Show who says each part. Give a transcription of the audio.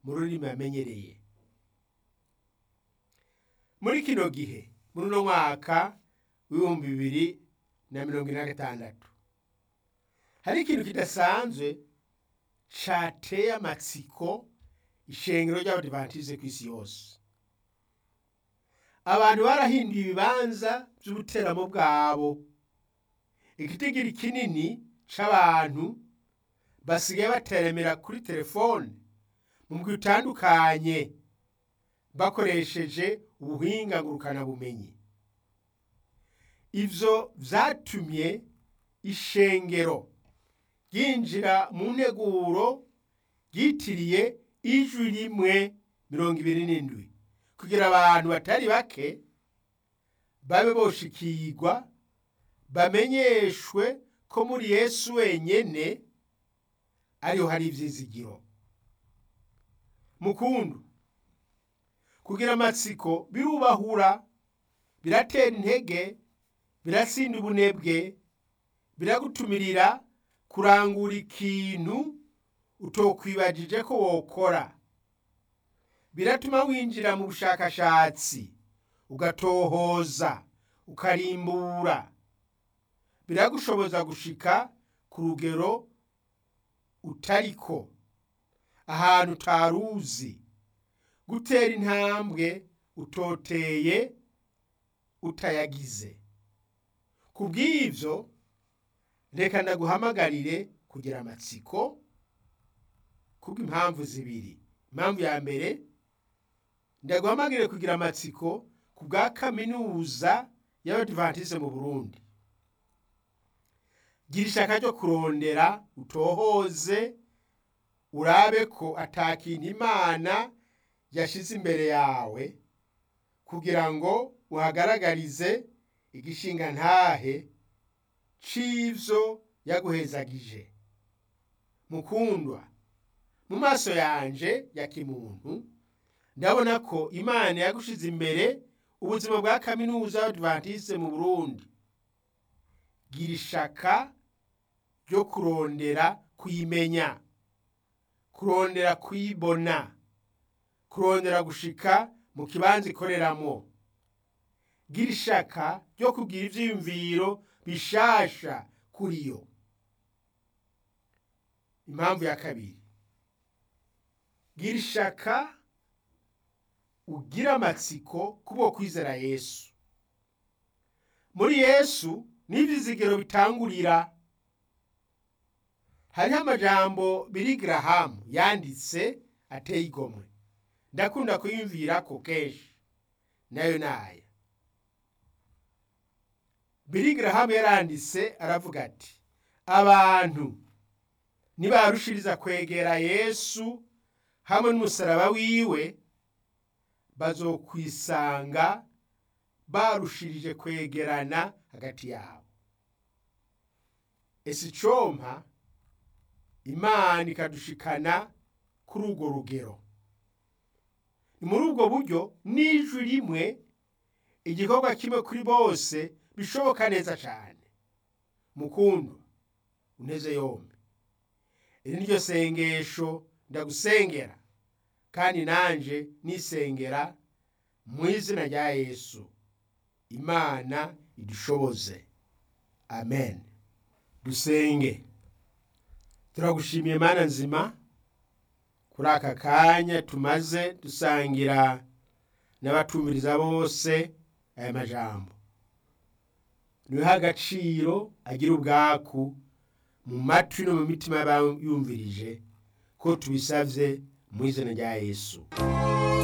Speaker 1: mu rurimi bamenyereye muri kino gihe muri uno mwaka w'ibihumbi bibiri na mirongo ine na gatandatu hari ikintu kidasanzwe cateye amatsiko ishengero ry'abadivantize ku isi yose abantu barahinduye ibibanza by'ubuteramo bwabo igitigiri kinini c'abantu basigaye bateremera kuri telefone mu bwi butandukanye bakoresheje ubuhinga ngurukanabumenyi ivyo vyatumye ishengero ryinjira mu nteguro ryitiriye ijwi rimwe mirongo ibiri n'indwi kugira abantu batari bake babe boshikirwa bamenyeshwe ko muri yesu wenyene ariho hari ivyizigiro mukundu kugira amatsiko birubahura biratera intege birasinda ubunebwe biragutumirira kurangura ikintu utokwibagije ko wokora biratuma winjira mu bushakashatsi ugatohoza ukarimbura biragushoboza gushika ku rugero utariko ahantu utaruzi gutera intambwe utoteye utayagize ku bw'ivyo reka ndaguhamagarire kugira amatsiko kubw'impamvu zibiri impamvu ya mbere ndaguhamagarire kugira amatsiko ku bwa kaminuza y'abadivantize mu burundi gira ishaka ryo kurondera utohoze urabe ko atakintu imana yashize imbere yawe kugira ngo uhagaragarize igishinga ntahe c'ivyo yaguhezagije mukundwa mu maso yanje ya kimuntu ndabona ko imana yagushize imbere ubuzima bwa kaminuza y'abadivantiste mu burundi gira ishaka ryo kurondera kuyimenya kurondera kuyibona kurondera gushika mu kibanza ikoreramo gira ishaka ryo kugira ivyiyumviro bishasha kuri yo impamvu ya kabiri gira ishaka ugira amatsiko kubwo kwizera yesu muri yesu n'ivyizigiro bitangurira hariho amajambo biri garahamu yanditse ateye igomwe ndakunda kuyumvirako kenshi nayo naya biri garahamu yaranditse aravuga ati abantu nibarushiriza kwegera yesu hamwe n'umusaraba wiwe bazokwisanga barushirije kwegerana hagati yabo ese icompa imana ikadushikana kuri urwo rugero ni muri ubwo buryo n'ijwi rimwe igikorwa kimwe kuri bose bishoboka neza cyane mukundu uneze yombi iri niryo sengesho ndagusengera kandi nanje nisengera mu izina rya yesu imana idushoboze amen dusenge turagushimiye mana nzima kuri aka kanya tumaze dusangira n'abatumiriza bose aya majambo niweho agaciro agira ubwaku mu matwi no mu mitima y'abayumvirije ko tubisabye mu izina rya yesu